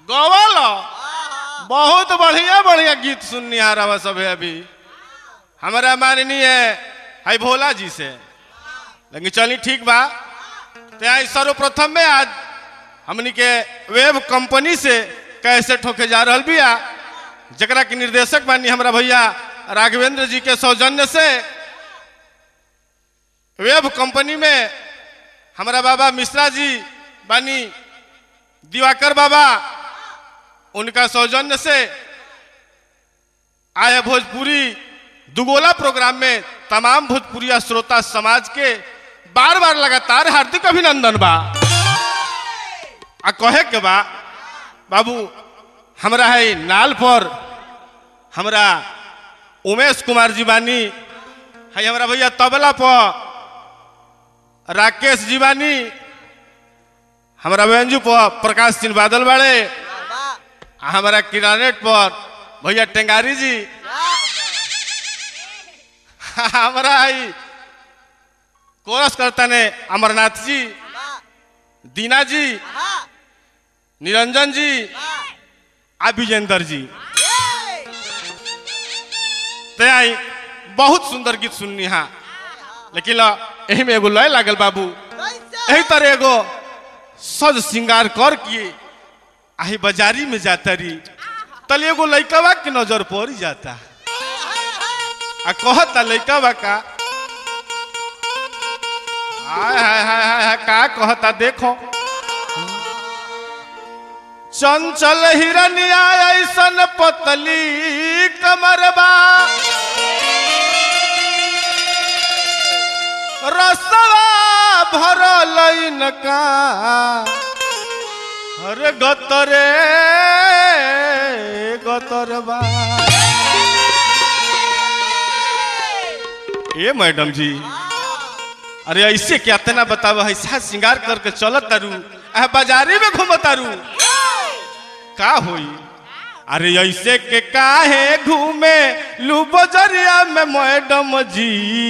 गवल बहुत बढ़िया बढ़िया गीत सुननी आ रहा सब अभी हमारा माननीय है भोला जी से लेकिन चली ठीक बा तो आई सर्वप्रथम में आज हमनी के वेब कंपनी से कैसे ठोके जा रहल बिया जकरा के निर्देशक बानी हमारा भैया राघवेंद्र जी के सौजन्य से वेब कंपनी में हमारा बाबा मिश्रा जी बानी दिवाकर बाबा उनका सौजन्य से आए भोजपुरी दुगोला प्रोग्राम में तमाम भोजपुरी श्रोता समाज के बार बार लगातार हार्दिक अभिनंदन बा आ कहे के बा बाबू हमरा है नाल पर हमरा उमेश कुमार जी बानी है हमारा भैया तबला पर राकेश जी बानी हमारा व्यंजू पर प्रकाश सिंह बादल बाड़े आ हमारा किरानेट पर भैया टेंगारी जी हमारा है कोरस करता ने अमरनाथ जी दीना जी निरंजन जी आ विजेंद्र जी ते आई बहुत सुंदर गीत सुननी हा लेकिन ला, एही में एगो लय लागल बाबू एही तरह एगो सज श्रृंगार कर के आही बाजारी में जाता री तले एगो लइकवा के नजर पड़ जाता आ कहता लइकवा का हाय हाय हाय हाय हाय का कहता देखो चंचल हिरनिया ऐसन पतली कमरबा रसवा भरल इनका अरे गतरे गतरबा ए मैडम जी अरे ऐसे क्या तना बताव ऐसा श्रृंगार करके चलत तारू आ बाजारे में घूमत तारू का होई अरे ऐसे के काहे घूमे लू बजरिया में मैडम जी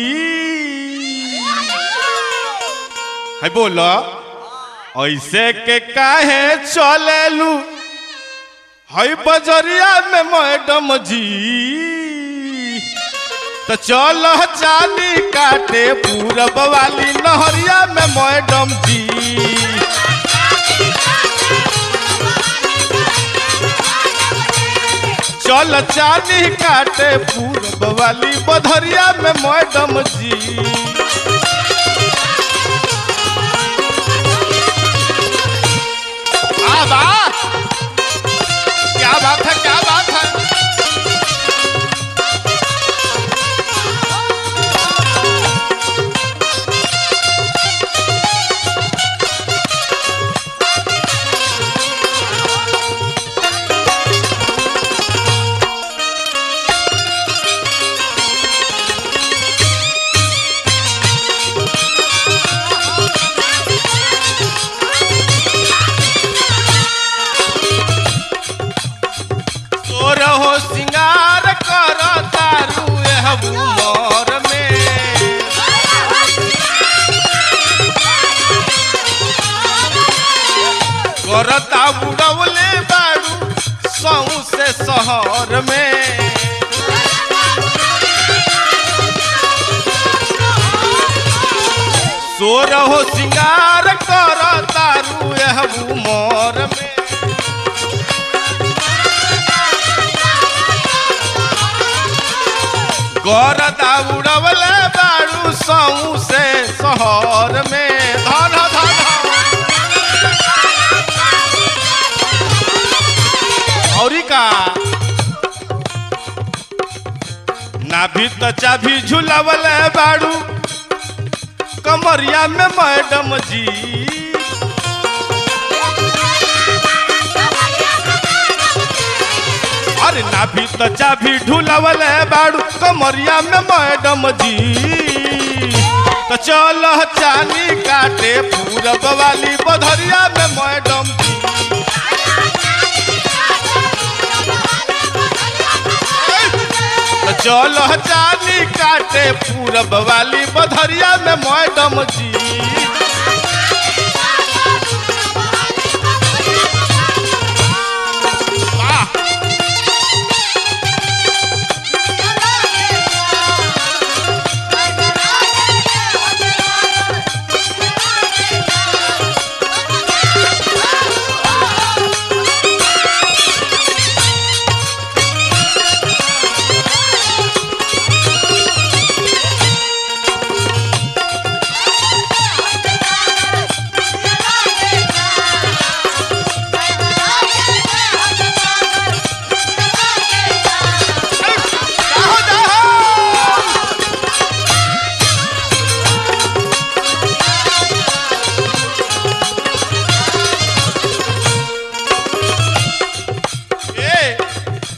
है बोलो ऐसे के काहे चले लू है बजरिया में मैडम जी तो चल चाली काटे पूरब वाली नहरिया में मैडम जी चल चाली काटे पूरब वाली बधरिया में मैडम जी क्या बात क्या बात है क्या बात है तोर हो सिंगार कर तारू एह उमर में करता बुड़वले बारू सौ से शहर में सोर हो सिंगार कर तारू एह उमर में गरदा उड़वले बारू सौ से शहर में धन धन औरी का नाभि तो चाभी झुलावले बारू कमरिया में मैडम जी अरे नाभि तो चाभी ढुलावले बारू कमरिया में मैडम जी तो चल चानी काटे पूरब वाली बधरिया में मैडम जी तो चल चानी काटे पूरब वाली बधरिया में मैडम जी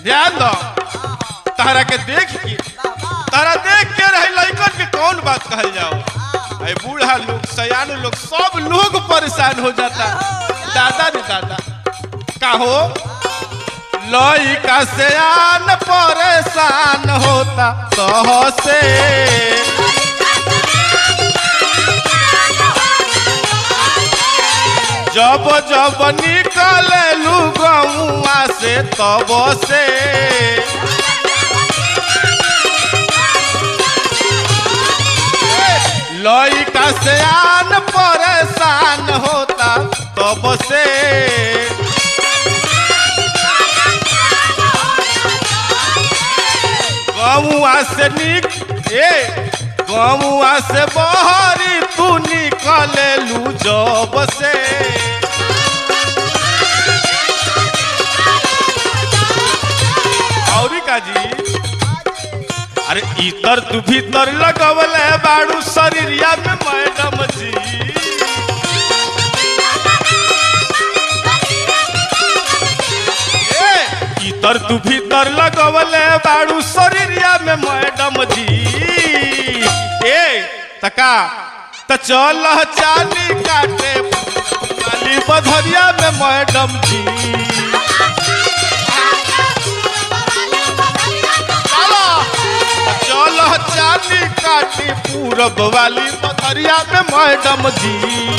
ध्यान दो तहरा के देख के तहरा देख के रही लड़कन के कौन बात कहल जाओ अरे बूढ़ा लोग सयान लोग सब लोग परेशान हो जाता दादा रे दादा का हो लइका सयान परेशान होता तह से जब जब निकले लू गौआ से तब से लइका से आन परेशान होता तब से गौआ से निक ए गौआ से बहरी तू निकले लू जब से औरी का जी अरे इतर तू भीतर लगवले बाड़ू शरीरिया में मैडम जी ए, इतर तू भीतर लगवले बाड़ू शरीरिया में मैडम जी ए तका त चल चाली काटे वाली बधरिया में मैडम जी चलो चल चाली काटी पूरब वाली बधरिया में मैडम जी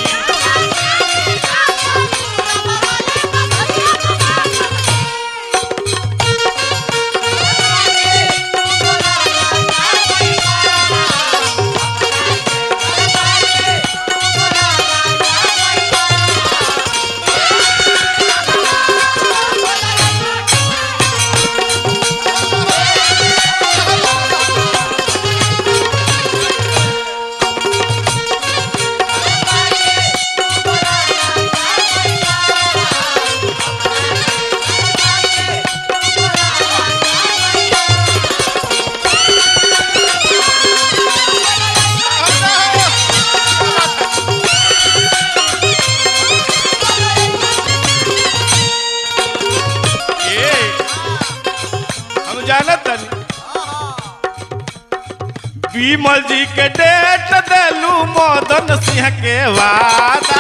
ए, हम जानत तनी विमल जी के डेट देलू मदन सिंह के वादा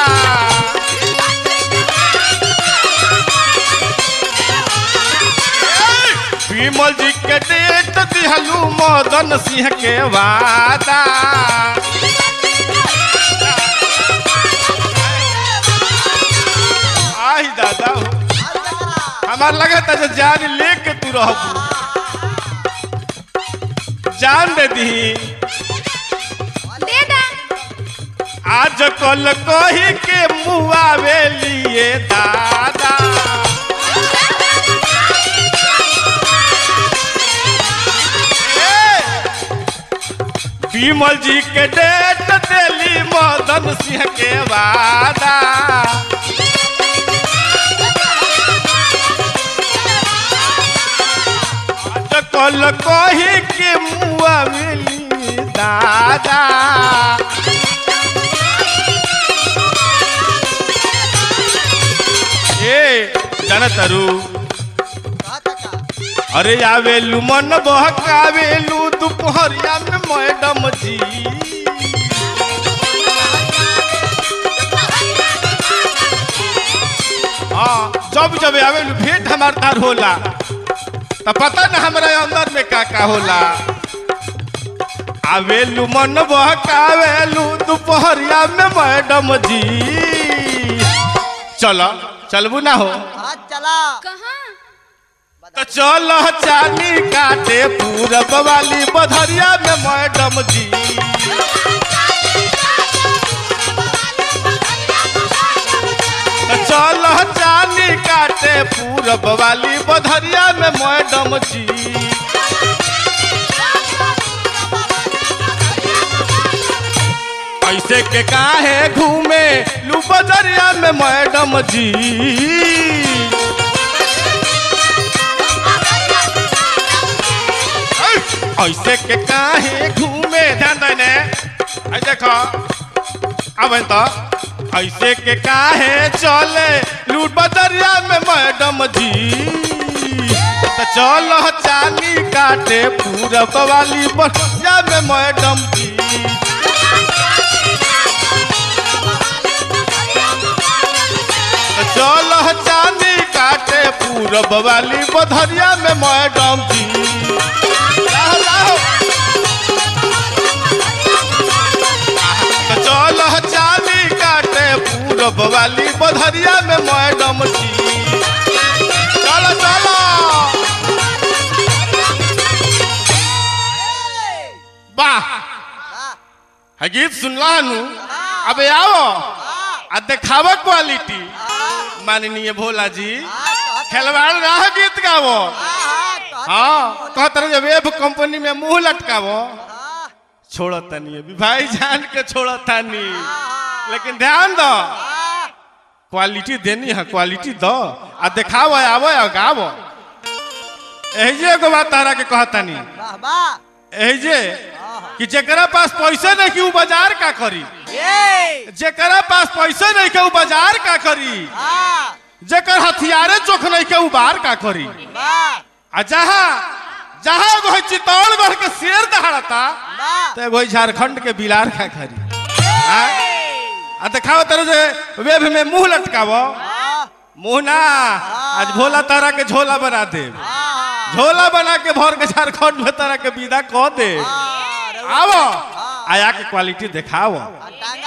विमल जी के डेट दिहलू मदन सिंह के वादा आही दादा हो हमार लगा था जो जान लेके तू रहबू जान दे दी दे दा आज कल कही के मुआवे लिए दादा विमल जी के डेट देली मदन सिंह के वादा आज कल कही के मुआवे लिए दादा ए जाना तारू अरे आवेलू मन बहकावेलू दोपहरिया में मैडम जी हाँ जब जब आवेलू भेंट हमार तार होला तो पता ना हमारे अंदर में का का होला आवेलू मन बहकावेलू दोपहरिया में मैडम जी चलो चलबू ना हो चला कहाँ तो चल चाली काटे पूरब वाली बधरिया में मैडम जी तो चल चाली काटे पूरब वाली बधरिया में मैडम जी ऐसे के काहे घूमे लू बजरिया में मैडम जी ऐसे के काहे घूमे ध्यान देने ऐ देखो अब तो ऐसे के काहे चले लूट बदरिया में मैडम जी तो चलो चाली काटे पूरब वाली बढ़िया में मैडम जी चलो चाली काटे पूरब वाली बधरिया में मैडम जी लाहो, लाहो। चलो चाली काटे पूरब वाली बधरिया में मैडम जी चलो चलो वाह है गीत सुनला नु अबे आओ आ देखावा क्वालिटी माननीय भोला जी खिलवाड़ रह गीत गावो हाँ कहत रहे वेब कंपनी में मुंह लटकावो छोड़ो तनी अभी भाई जान के छोड़ो तनी लेकिन ध्यान दो क्वालिटी देनी है क्वालिटी दो आ देखावो आवो आ गावो एहिजे एगो बात तारा के कहतानी एहिजे कि जेकरा पास पैसा नहीं कि उ बाजार का करी जेकरा पास पैसा नहीं के उ बाजार का करी जेकर हथियारे चोख नहीं के उ बाहर का करी आ जहाँ जहाँ एगो है चित्तौड़गढ़ के शेर दहाड़ता तो एगो है झारखंड के बिलार का खरी आ? आ देखाओ तरह से वेब में मुंह लटकावो मुंह ना आज भोला तारा के झोला बना दे झोला बना के भर के झारखंड में तारा के विदा कह दे आवो आया के क्वालिटी देखाओ